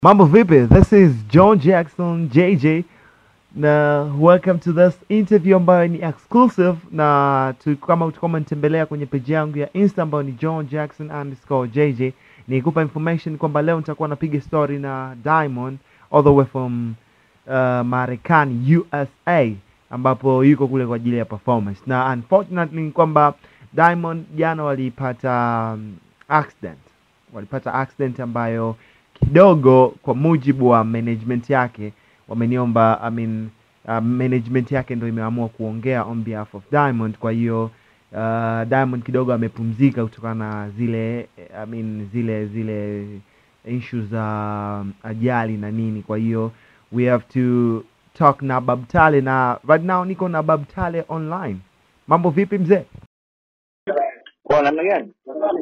Mambo vipi? This is John Jackson JJ na welcome to this interview ambayo ni exclusive na tu, kama utakuwa umenitembelea kwenye page yangu ya Insta ambayo ni John Jackson underscore JJ, nikupa information kwamba leo nitakuwa napiga story na Diamond all the way from uh, Marekani USA, ambapo yuko kule kwa ajili ya performance, na unfortunately ni kwamba Diamond jana walipata um, accident, walipata accident ambayo kidogo kwa mujibu wa management yake wameniomba I mean, uh, management yake ndo imeamua kuongea on behalf of Diamond. Kwa hiyo uh, Diamond kidogo amepumzika kutokana na zile I mean, zile zile issues za um, ajali na nini. Kwa hiyo we have to talk na Babtale na right now niko na Babtale online. Mambo vipi mzee? Kwa namna gani?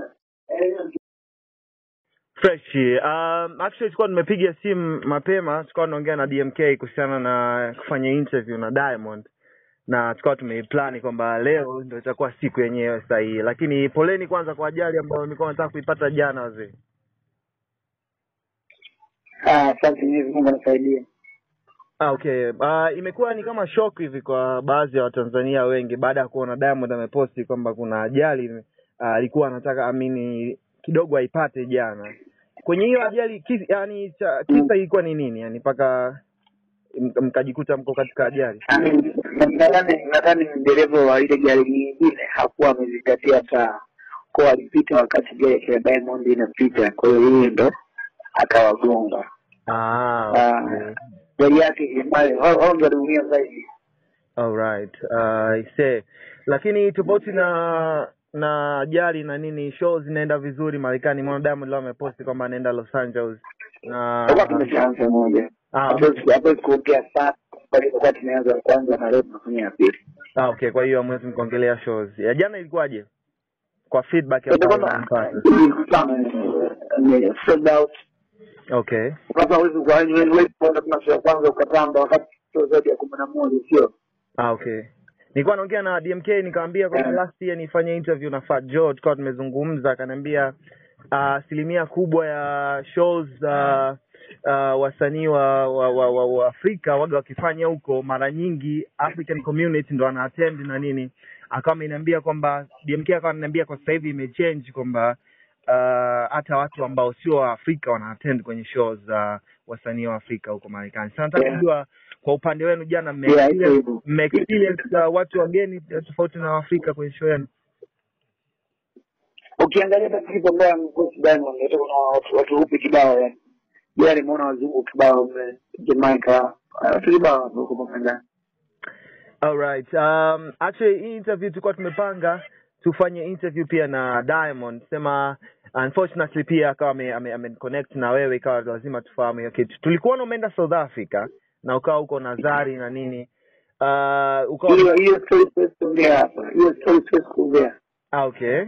Fresh. Um, actually tulikuwa tumepiga simu mapema, tulikuwa tunaongea na DMK kuhusiana na kufanya interview na Diamond na tukawa tumeiplani kwamba leo ndio itakuwa siku yenyewe sahihi, lakini poleni kwanza kwa ajali ambayo nilikuwa nataka kuipata jana wazee. Ah, Asante Mwenyezi Mungu anisaidie. Ah, okay. Uh, imekuwa ni kama shock hivi kwa baadhi ya Watanzania wengi baada ya kuona Diamond ameposti kwamba kuna ajali ah, alikuwa anataka amini kidogo aipate jana. Kwenye hiyo ajali kisa, yani cha, kisa ilikuwa ni nini? Yani mpaka m- mkajikuta mko katika ajali. Ah, Nadhani nadhani dereva wa ile gari nyingine hakuwa amezingatia taa, kwa alipita wakati gari ya Diamond inapita, kwa hiyo yeye ndo akawagonga. Ah, Ah, okay. Gari yake ambayo hao hao ndo waliumia zaidi. Alright. Uh, I see. Lakini tofauti na na ajali na nini, show zinaenda vizuri Marekani. Mwana Diamond leo ameposti kwamba anaenda Los Angeles na Kwa tumeshaanza moja. ah, Hatuwezi hatuwezi kuongea sana kwa hiyo kwa tumeanza ya kwanza na leo tunafanya ya pili. Ah, okay. Kwa hiyo hamwezi mkaongelea shows. Ya jana ilikuwaje? Kwa feedback Ndio ambayo kwamba mlipata. ilikutana ni sold out Okay. sasa huwezi ukaani wewe wewe kwenda kuna ya kwanza ukatamba wakati sio zaidi ya kumi na moja sio Ah, okay. Nilikuwa naongea na DMK nikamwambia kwamba Eh. last year nifanye interview na Fat Joe, tukawa tumezungumza, akaniambia ah, asilimia kubwa ya shows uh, uh, wasanii wa, wa, wa, wa, wa Afrika waga wakifanya huko, mara nyingi African community ndo ana attend na nini. Akawa ameniambia kwamba DMK akawa ananiambia kwa sasa hivi imechange kwamba uh, hata watu ambao sio wa Afrika wana attend kwenye shows za wasanii wa Afrika huko Marekani. Sasa nataka Yeah. kujua kwa upande wenu jana mme Yeah, iko experience, hivyo. mme experience uh, watu wageni uh, tofauti na Waafrika kwenye show yenu? ukiangalia hata clip ambayo amepost Diamond hata kuna watu watu hupi kibao yani jana nimeona wazungu kibao mle Jamaica watu kibao hapo huko Marekani Alright. Um, actually hii interview tulikuwa tumepanga tufanye interview pia na Diamond, sema unfortunately pia akawa ame, ame, ame connect na wewe, ikawa lazima tufahamu hiyo kitu. Tulikuwa umeenda South Africa na ukawa huko na Zari na nini uh, ukawa hiyo hiyo story siwezi kuongea hapa hiyo story siwezi kuongea Ah, okay.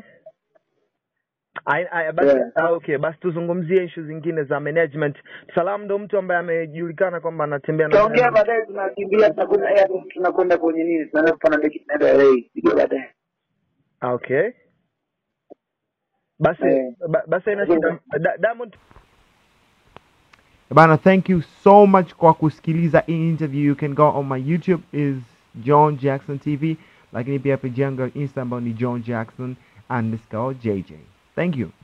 I, I, basi, Yeah. ah, okay basi tuzungumzie issue zingine za management. Salam ndo mtu ambaye amejulikana kwamba anatembea na tutaongea Diamond. baadaye tunakimbia tunakwenda airport tunakwenda kwenye nini tunaenda kupanda ndege tunaenda LA ndio baadaye Ah, okay. Basi Eh. ba, basi haina shida. Da, Diamond Bana, thank you so much kwa kusikiliza hii interview. You can go on my YouTube is John Jackson TV, lakini pia page yangu ya Insta ambayo ni John Jackson underscore JJ. Thank you.